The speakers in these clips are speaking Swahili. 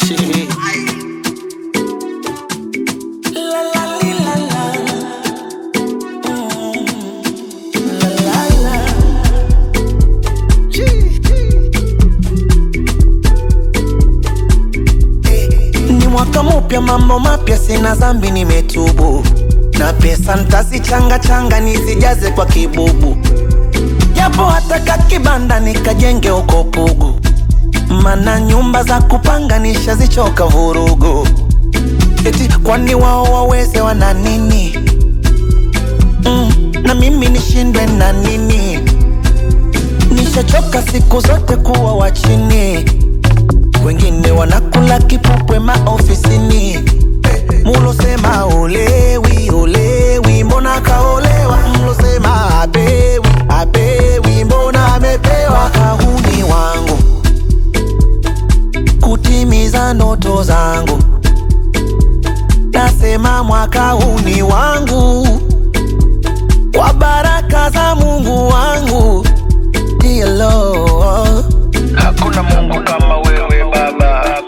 Shit. La la li, la la. Mm. La la la. Ni mwaka mupya, mambo mapya, sina zambi, nimetubu na pesa ntazichanga changa nizijaze kwa kibubu, japo hata kakibanda nikajenge uko Pugu, mana nyumba za kupanga nishazichoka vurugu. Eti kwani wao waweze wana nini? Mm, na mimi nishindwe na nini? Nishachoka siku zote kuwa wa chini, wengine wanakula kipupwe maofisini. Mulosema olewi olewi, mbona kaolewa? Mlosema apewi apewi, mbona amepewa? Kahuni wangu kutimiza ndoto zangu, nasema mwaka huu ni wangu, kwa baraka za Mungu wangu. Dear Lord. Hakuna Mungu kama wewe Baba,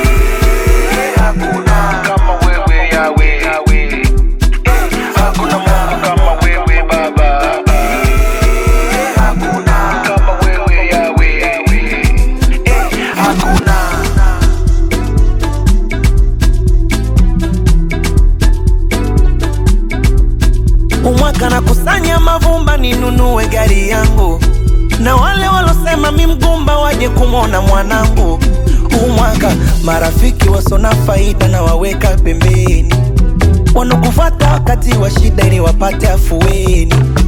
hakuna kama wewe Yawe, hakuna Mungu kama wewe Baba, hakuna kama wewe Yawe, hakuna umwaka na kusanya mavumba ninunue gari yangu, na wale walosema mi mgumba waje kumwona mwanangu. Umwaka marafiki wasona faida na waweka pembeni, wanokufata wakati wa shida ili wapate afueni.